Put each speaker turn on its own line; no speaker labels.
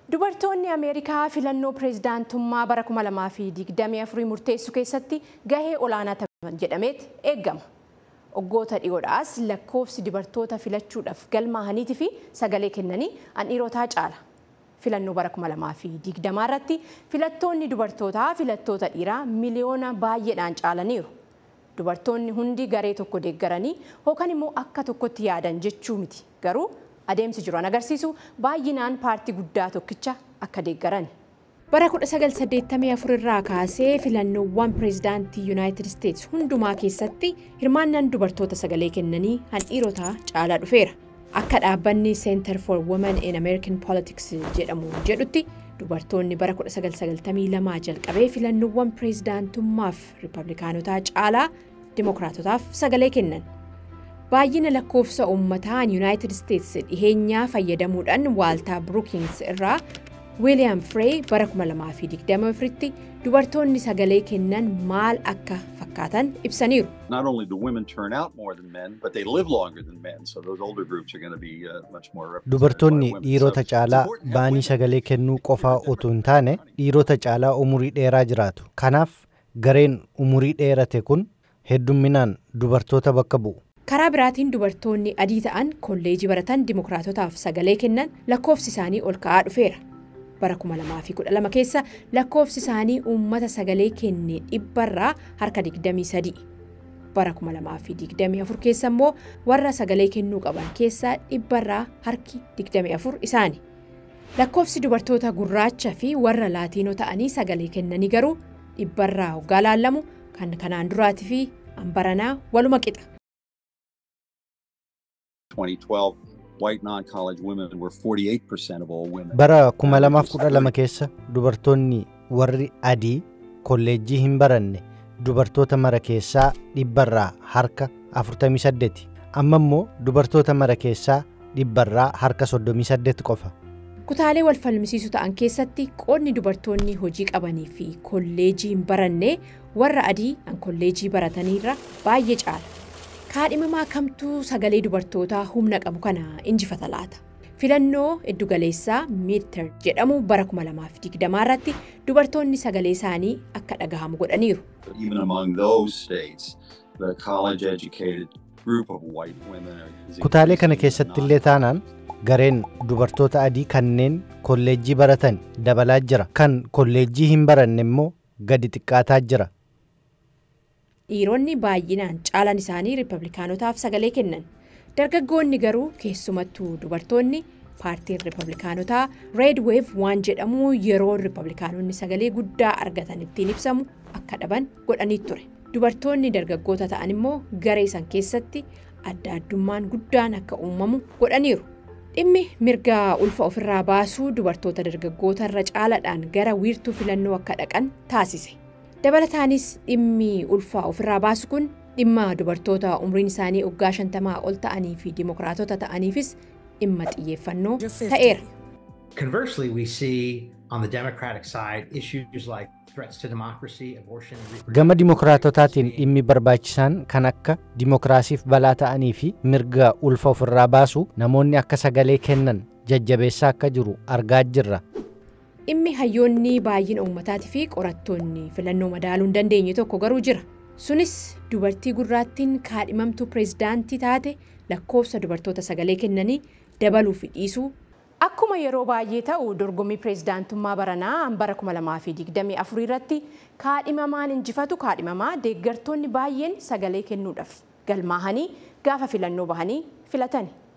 Dubartoonni Ameerikaa filannoo pireezidaantummaa bara 2024 murteessuu keessatti gahee olaanaa taphatan jedhameet eeggama. Waggoota dhiyoodhaas lakkoofsi dubartoota filachuudhaaf galmaa'aniitii fi sagalee kennanii an dhiirotaa caala. Filannoo bara 2020 irratti filattoonni dubartootaa filattoota dhiiraa miliyoona baay'eedhaan caalaniiru. Dubartoonni hundi garee tokko deeggaranii yookaan immoo akka tokkotti yaadan jechuu miti. Garuu adeemsi jiru agarsiisu baay'inaan paartii guddaa tokkicha akka deeggaran. Bara 1984 irraa kaasee filannoowwan pireezidaantii Yuunaayitid Isteetsi hundumaa keessatti hirmaannaan dubartoota sagalee kennanii han dhiirotaa caalaa dhufeera. Akka dhaabbanni Center for Women in American Politics jedhamu jedhutti dubartoonni bara 1992 jalqabee filannoowwan pireezidaantummaaf riippablikaanotaa caalaa dimokiraatotaaf sagalee kennan. Baay'ina lakkoofsa uummataan Yuunaayitid Isteetsi dhiheenyaa fayyadamuudhaan waaltaa Brookings irraa Wiiliyaam Firee bara 2024tti dubartoonni sagalee kennan maal akka fakkaatan ibsaniiru.
Not only do women turn out more than men, but they live longer than men. So those older groups are going to be uh, much more represented.
Dubartoonni
by women.
dhiirota
So
caalaa
it's important to have
baanii
women
sagalee kennuu qofaa otoo hin taane dhiirota caalaa umurii dheeraa jiraatu. Kanaaf gareen umurii dheerate kun heddumminaan dubartoota bakka bu'u.
Karaa biraatiin dubartoonni adii ta'an kolleejii baratan dimokiraatotaaf sagalee kennan lakkoofsi isaanii ol ka'aa dhufeera. Bara 2012 keessa lakkoofsi isaanii uummata sagalee kenne dhibbarraa harka 23. Bara 2024 keessa immoo warra sagalee kennuu qaban keessaa dhibbarraa harki 24 isaani. Lakkoofsi dubartoota gurraacha fi warra laatiinoo ta'anii sagalee kennanii garuu dhibbarraa hoggaa laallamu kan kanaan duraatii fi hambaranaa waluma qixa.
2012, white non-college women were 48% of all women.
Bara 2012 keessa dubartoonni warri adii kolleejjii hin baranne dubartoota mara keessaa dhibbarraa harka 48. Amma immoo dubartoota mara keessaa dhibbarraa harka 38 qofa.
Kutaalee wal falmisiisu ta'an keessatti qoodni dubartoonni hojii qabanii fi kolleejii hin baranne warra adii an kolleejii barataniirra baay'ee caala. Kaadhimamaa kamtuu sagalee dubartootaa humna qabu kana injifata laata? Filannoo iddugaleessaa miidter jedhamu bara 2020 irratti dubartoonni sagalee isaanii akka dhagahamu godhaniiru.
Even among those states, the college-educated group of white women are- is
Kutaalee kana
increasing,
keessatti
not
illee taanaan gareen dubartoota adii kanneen kolleejjii baratan dabalaa jira. Kan kolleejjii hin baranne immoo gadi xiqqaataa jira.
Dhiironni baay'inaan caalan isaanii riippablikaanotaaf sagalee kennan. Dargaggoonni garuu keessumattuu dubartoonni paartiin riippablikaanotaa Red Wave waan jedhamu yeroo riippablikaanonni sagalee guddaa argatan ittiin ibsamu akka dhaban godhanii ture. Dubartoonni dargaggoota ta'an immoo garee san keessatti adda addummaan guddaan akka uumamu godhaniiru. Dhimmi mirga ulfa ofirraa baasuu dubartoota dargaggoota irra caalaadhaan gara wiirtuu filannoo akka dhaqan taasise. Dabalataanis dhimmi ulfaa ofirraa baasu kun dhimma dubartoota umriin isaanii waggaa shantamaa ol ta'anii fi dimokiraatota ta'aniifis dhimma xiyyeeffannoo ta'eera.
Conversely, we see on the Democratic side issues like threats to democracy, abortion, and reproductive
Gama
rights
dimokiraatotaatiin
being
dhimmi barbaachisaan kan akka dimokiraasiif balaa ta'anii fi mirga ulfa ofirraa baasu namoonni akka sagalee kennan jajjabeessaa akka jiru argaa jirra.
Dhimmi hayyoonni baay'ina uummataatii fi qorattoonni filannoo madaaluu hin dandeenye tokko garuu jira. Sunis dubartii gurraattiin kaadhimamtuu pireezidaantii taate lakkoofsa dubartoota sagalee kennanii dabaluu fi dhiisuu. Akkuma yeroo baay'ee ta'u dorgommii pireezidaantummaa baranaa bara 2024 irratti kaadhimamaan injifatu kaadhimamaa deeggartoonni baay'een sagalee kennuudhaaf galmaahanii gaafa filannoo bahanii filatani.